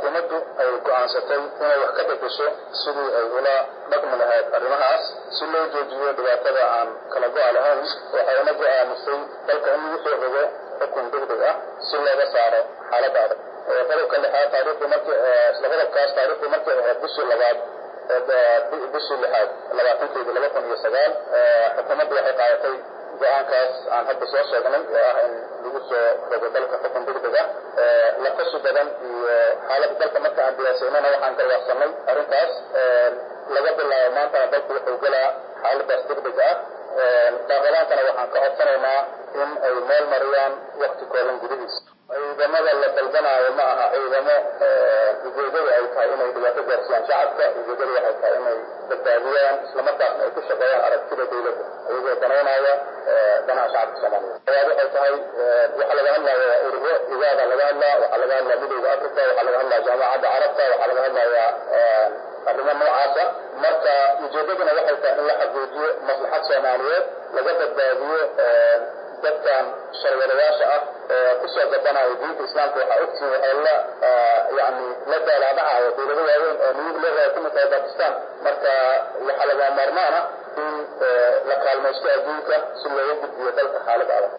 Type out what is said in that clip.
xukuumaddu ay go'aansatay inay wax ka bedesho sidii ay ula dhaqmi lahayd arrimahaas si loo joojiyo dhibaatada aan kala go'a lahayn waxayna go'aamisay dalka in lagu soo rogo xukun degdeg ah si looga saaro xaaladda adag qodobka lixaad taariikhdii markii isla qodobkaas taariikhdii markii ahayd bishii labaad bishii lixaad labaatankeedii laba kun iyo sagaal xukuumaddu waxay qaadatay go-aankaas aan hadda soo sheegnay oo ah in lagu soo rogo dalka xukun degdeg ah laqashi badan iyo xaaladda dalka marka aan diyaasaynana waxaan garwaaqsanay arrintaas laga bilaabo maantana dalku wuxuu galaa xaaladaas degdeg ah baarlamaankana waxaan ka codsanaynaa in ay meel mariyaan wakti kooban gudihiis ciidamada la dalbanaayo ma aha ciidamo ujeedadu ay tahay inay dhibaato gaarsiyaan shacabka ujeedadu waxay tahay inay badbaadiyaan islamarkaasna ay ku shaqeeyaan aragtida dawladda iyagoo danaynaya danaha shacabka soomaaliyeed ayaad waxay tahay waxaa laga hadlaya ururo igaada laga hadlaa waxaa laga hadlaya midowda africa waxaa laga hadlaya jaamacadda carabta waxaa laga hadlaya arrimo noocaasa marka ujeedaduna waxay tahay in la xaqiijiyo maslaxad soomaaliyeed laga badbaadiyo dadkan sharwadayaasha ah ee kusoo gabanaya diinta islaamka waxaa ogtihiin waxay la yani la daalaadhacayo dawlado waaweyn oo niyad leedahay ay kamid tahay bakistan marka waxaa laga maarmaana in la kaalmaysto adduunka si looga gudbiyo dalka xaalad adag